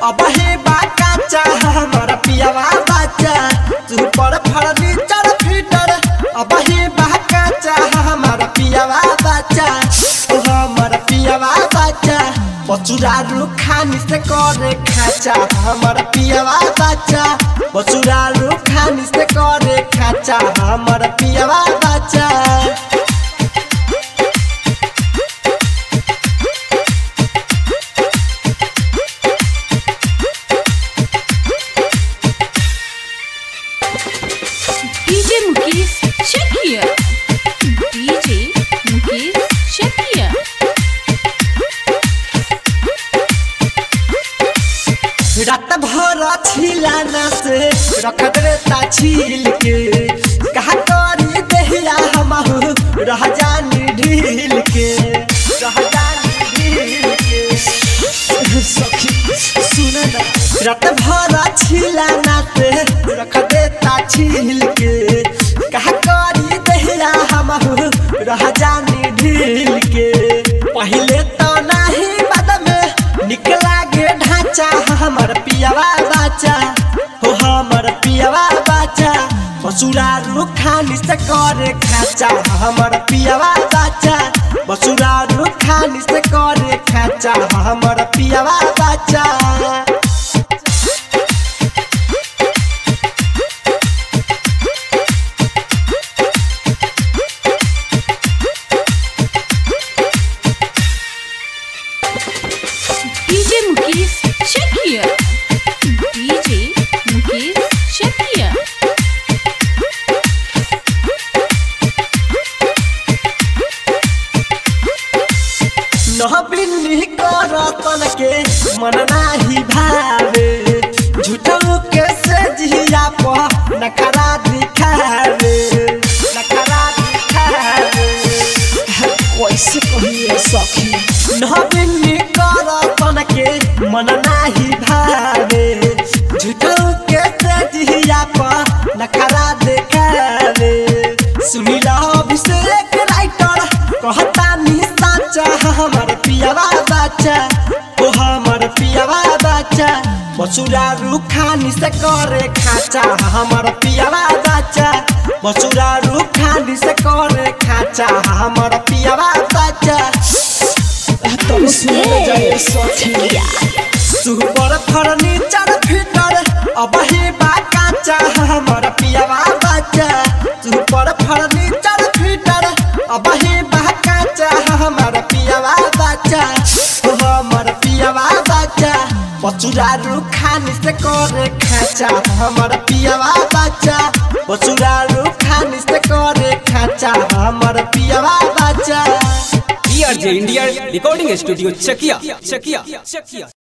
अब हे बाकाचा हमर पियावा बाचा तू पर फर्नीचर फिटर अब हे बाकाचा हमर पियावा बाचा ओ हमर पियावा बाचा बचुरा रुखानी से करे खाचा हमर पियावा बाचा बचुरा रुखानी से करे खाचा हमर पियावा बाचा DJ Mukesh Chakia. DJ Mukesh Chakia. रात भर छिलाना से रखत रहता छील के कहा करी देहिया हमहु रह जानी ढील के रह जानी ढील के सखी सुन ना रात भर छिलाना से रख देता छील के कहा करी देहिया हमहु रह जानी ढील के पहले तो नहीं बाद में निकला गे ढांचा हमर पियावा बाचा हो हमर पियावा बाचा बसुरा रुखानी से करे खाचा हमर पियावा बाचा बसुरा रुखानी से करे खाचा हमर पियावा बाचा DJ Mukesh Chakia. DJ Mukesh Chakia. नहबिनी करतन के मन नाही भावे झूठो के से जिया प नखरा दिखावे नखरा दिखावे कैसे कहिए सखी नहबिनी करतन के मन नाही भावे झूठो के से जिया प नखरा दिखावे सुनीला अभिषेक राइटर कहता नी साचा हमर पियावा बाचा ओ हमर पियावा बाचा बसुरा रुखानी से करे खाचा हमर पियावा बाचा बसुरा रुखानी से करे खाचा हमर पियावा बाचा तुम सुन जाए सखी सुपर फर्नीचर फिटर अब हे बाकाचा हमर पियावा बाचा सुपर फर्नीचर फिटर अब हे बाकाचा हमर पियावा बाचा ओ हमर पियावा बाचा बचुरा रुखानी से करे खाचा हमर पियावा बाचा बचुरा रुखानी से करे खाचा हमर पियावा बाचा D R J India recording studio Chakia Chakia चकिया